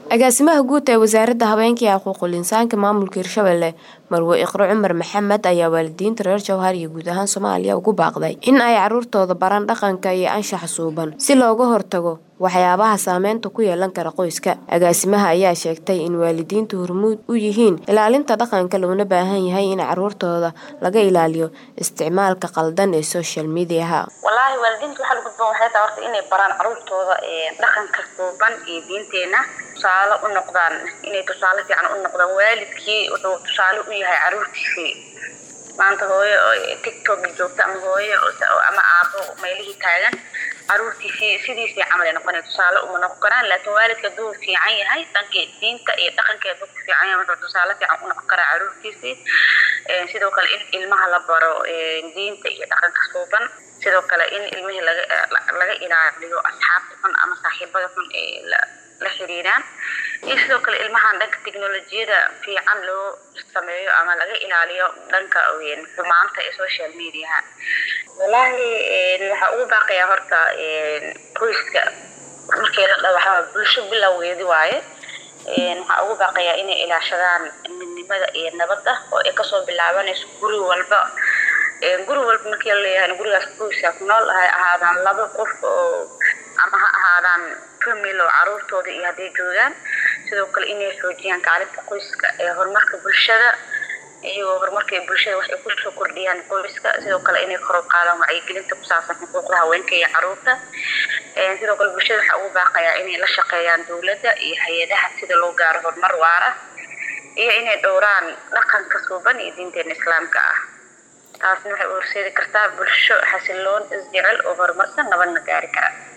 agaasimaha guud ee wasaaradda haweenka iyo xuquuqul insaanka maamulka hirshabelle marwe iqro cumar maxamed ayaa waalidiinta reer jowhar iyo guud ahaan soomaaliya ugu baaqday in ay caruurtooda baraan dhaqanka iyo anshaxa suuban si looga hortago waxyaabaha saameynta ku yeelan kara qoyska agaasimaha ayaa sheegtay in waalidiintu hormuud u yihiin ilaalinta dhaqanka loona baahan yahay in caruurtooda laga ilaaliyo isticmaalka qaldan ee social mediaha wallaahi waalidiinta waxaa lagu gudboon waxay tahay horta inay baraan caruurtooda dhaqanka suuban iyo diinteena tusaale u noqdaan inay tusaale fiican u noqdaan waalidkii wuxuu tusaale u yahay caruurtiisii maanta hooyo tiktok joogta ama hooyo ama aabo meelihii taagan caruurtiisii sidiisii camal ay noqonay tusaale uma noqon karaan laakiin waalidka hadduu fiican yahay dhankii diinta iyo dhaqankeeda ku fiican yahay wuxuu tusaale fiican u noqon karaa caruurtiisii sidoo kale in ilmaha la baro diinta iyo dhaqanka suuban sidoo kale in ilmihii laga laga ilaaliyo asxaabta xun ama saaxiibada xun ee la xiriiraan iyo sidoo kale ilmahan dhanka teknolojiyada fiican loo sameeyo ama laga ilaaliyo dhanka xumaanta ee social mediaha wallaahi waxaa ugu baaqayaa horta qoyska markii la dhawaxaa bulsho bilowgeedi waaye waxaa ugu baaqayaa inay ilaashadaan midnimada iyo nabadda oo ay kasoo bilaabanayso guri walba guri walba markii la leeyahay gurigaas qoyska ku nool hay ahaadaan laba qof oo ama ha ahaadaan famil oo caruurtooda iyo hadday joogaan sidoo kale inay xoojiyaan kaalinta qoyska ee horumarka bulshada iyagoo horumarka bulshada wax ay kusoo kordhiyaan qoyska sidoo kale inay kor u qaadaan wacyigelinta ku saabsan xuquuqda haweenka iyo caruurta sidoo kale bulshada waxaa ugu baaqayaa inay la shaqeeyaan dowladda iyo hay-adaha sida loo gaaro horumar waara iyo inay dhowraan dhaqanka suuban iyo diinteena islaamka ah taasna waxay u horseedi kartaa bulsho xasiloon isjecel oo horumarsan nabadna gaari kara